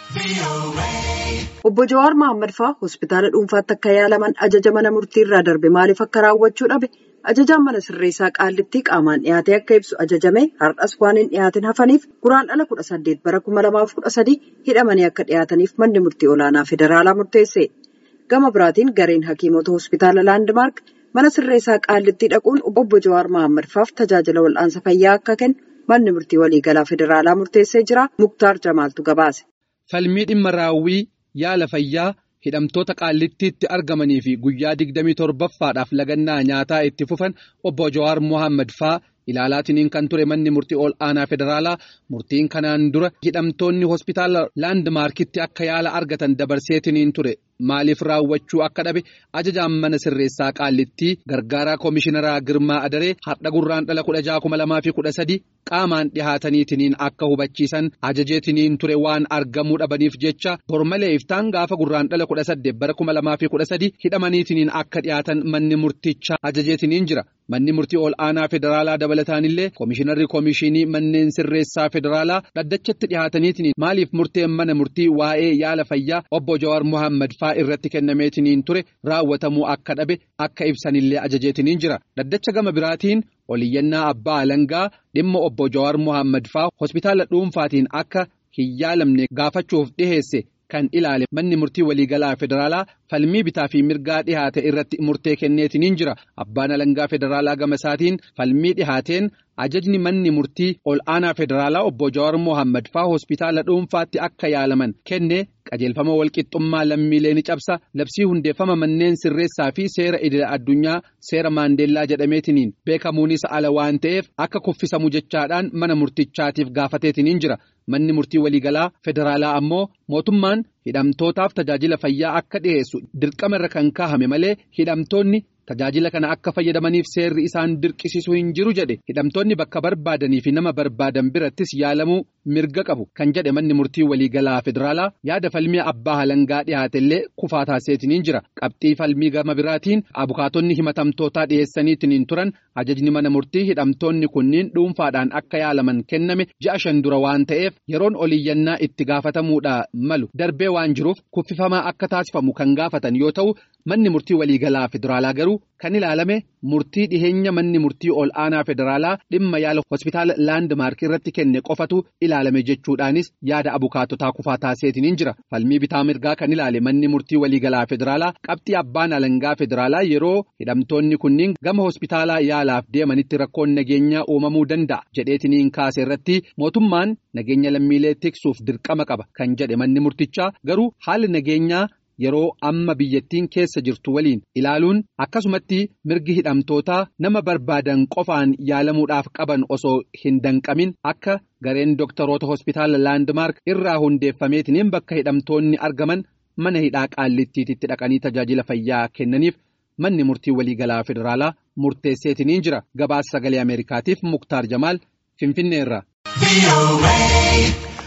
Obbo Jawaar Mohaammed fa'aa hospitaala dhuunfaatti akka yaalaman ajaja mana murtii irraa darbe maaliif akka raawwachuu dhabe ajajaan mana sirreessaa qaallittii qaamaan dhiyaatee akka ibsu ajajame har'as waan hin dhiyaatin hafaniif guraandhala kudha saddeet bara kuma lamaaf kudha sadii hidhamanii akka dhiyaataniif manni murtii olaanaa federaalaa murteesse. Gama biraatiin gareen hakiimota hospitaala laandimaark mana sirreessaa qaallittii dhaquun obbo Jawaar Mohaammed fa'aaf tajaajila wal'aansa fayyaa akka kennu manni murtii waliigalaa federaalaa murteessee jira. Muktaar Jamaaltu gabaase. Falmii dhimma raawwii yaala fayyaa hidhamtoota qaallittiitti argamanii fi guyyaa 27ffaadhaaf lagannaa nyaataa itti fufan obbo Jawaar Mohaammed fa'aa ilaalaatiniin kan ture manni murtii ol aanaa federaalaa murtiin kanaan dura hidhamtoonni hospitaala laandmaarkitti akka yaala argatan dabarseetiniin ture maaliif raawwachuu akka dhabe ajajaan mana sirreessaa qaallittii gargaaraa koomishinaraa girmaa adaree har'a gurraandhala kudha jaha kuma lamaa fi kudha sadi qaamaan dhihaataniitiniin akka hubachiisan ajajeetiniin ture waan argamuu dhabaniif jecha bormalee iftaan gaafa gurraandhala kudha saddeet bara kuma lamaa fi kudha sadi hidhamaniitiniin akka dhihaatan manni murticha ajajeetiniin jira manni murtii ol aanaa federaalaa dabalataanillee koomishinarri koomishinii manneen sirreessaa federaalaa dhaddachatti dhihaataniitiniin maaliif murteen mana murtii waa'ee yaala fayyaa obbo Jawaar Mohaammed fa'aa irratti kennameetiniin ture raawwatamuu akka dhabe akka ibsanillee ajajeetiniin jira dhaddacha gama biraatiin oliyyannaa abbaa alangaa dhimma obbo Jawaar Mohaammed fa'aa hospitaala dhuunfaatiin akka hin yaalamne gaafachuuf dhiheesse. Kan ilaale manni murtii waliigalaa federaalaa falmii bitaa fi mirgaa dhihaate irratti murtee kenneetiniin jira. Abbaan alangaa federaalaa gama isaatiin falmii dhihaateen ajajni manni murtii ol aanaa federaalaa obbo Jawaar Mohaammed fa'aa hospitaala dhuunfaatti akka yaalaman kenne qajeelfama walqixxummaa lammiilee ni cabsa labsii hundeeffama manneen sirreessaa fi seera idila addunyaa seera maandeellaa jedhameetiniin beekamuunis ala waan ta'eef akka kuffisamu jechaadhaan mana murtichaatiif gaafateetiniin jira. Manni murtii waliigalaa federaalaa ammoo mootummaan hidhamtootaaf tajaajila fayyaa akka dhiyeessu dirqama irra kan kaahame malee hidhamtoonni tajaajila kana akka fayyadamaniif seerri isaan dirqisiisuu hin jiru jedhe hidhamtoonni bakka barbaadanii fi nama barbaadan birattis yaalamuu mirga qabu kan jedhe manni murtii waliigalaa federaalaa yaada falmii abbaa alangaa dhiyaatellee kufaa taasiseetiniin jira qabxii falmii gama biraatiin abukaatonni himatamtootaa dhiyeessaniitiniin turan ajajni mana murtii hidhamtoonni kunniin dhuunfaadhaan akka yaalaman kenname ji'a shan dura waan ta'eef yeroon oliyyannaa itti gaafatamuudha malu darbee waan jiruuf kuffifamaa akka taasifamu kan gaafatan yoo ta'u manni murtii waliigalaa federaalaa garuu kan ilaalame murtii dhiheenya manni murtii ol aanaa federaalaa dhimma yaala hospitaala laandmaark irratti kenne qofatu ilaalame jechuudhaanis yaada abukaatotaa kufaa taasiseetiniin jira falmii bitaa mirgaa kan ilaale manni murtii waliigalaa federaalaa qabxii abbaan alangaa federaalaa yeroo hidhamtoonni kunniin gama hospitaalaa yaalaaf deemanitti rakkoon nageenyaa uumamuu danda'a jedheetiniin kaase irratti mootummaan nageenya lammiilee tiksuuf dirqama qaba kan jedhe manni murtichaa garuu haalli nageenyaa. Yeroo amma biyyattiin keessa jirtu waliin ilaaluun akkasumatti mirgi hidhamtootaa nama barbaadan qofaan yaalamuudhaaf qaban osoo hin danqamin akka gareen dooktaroota hospitaala laandmaark irraa hundeeffameetiniin bakka hidhamtoonni argaman mana hidhaa qaallittiitti dhaqanii tajaajila fayyaa kennaniif manni murtii waliigalaa federaalaa murteesseetiniin jira gabaasa sagalee ameerikaatiif muktaar jamaal finfinneerra.